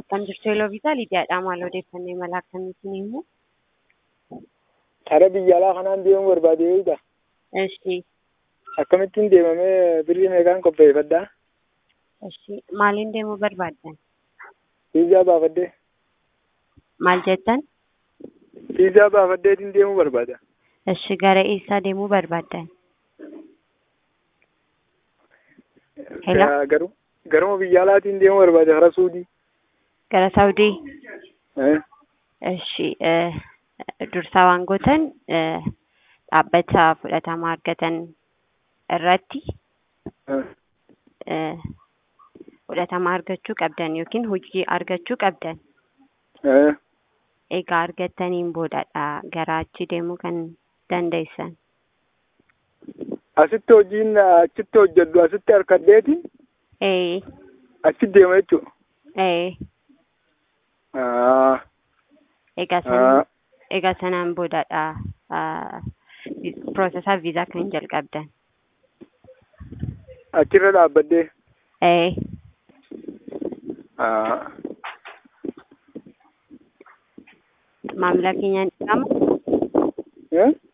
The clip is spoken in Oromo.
Akkam jirtu Eloo Viisaa Lidiyaadha. Maal odeeffannoo imala akkamiitiin himu? Karaa biyya alaa kanaan deemuu barbaade eeyita. Eshi, Akkamittiin deemamee birrii meeqaan qopheeffadhaa? eshi. Maaliin deemuu barbaaddan? Fiizaa baafadhee. Maal jettan? Fiizaa baafadheetiin deemuu barbaada. Eshi, gara eessaa deemuu barbaaddan? Hello? Gaa- Garuu garuma biyya alaatiin deemuu barbaada karaa Suudii. Gara Saawudii? Eh, Eshi, eh, dursaa waan gootan eh, dhaabbata fudhatama argatan irratti eh, eh, fudhatama argachuu qabdan yookiin hojii argachuu qabdan. eh. Egaa argattaniin boodadha gara achi deemuu kan dandeessan. Asitti hojiin achitti hojjedhu asitti harkadheeti Ee, achi deema jechuudha. ee, Ah, egaa sanaan, ah. egaa sanaan boodadha ah, vi- piroosesaa viizaa kan jalqabdan. Achirra dhaabbadhee. Ee, Ah, maamila keenyaan dhigama. eh?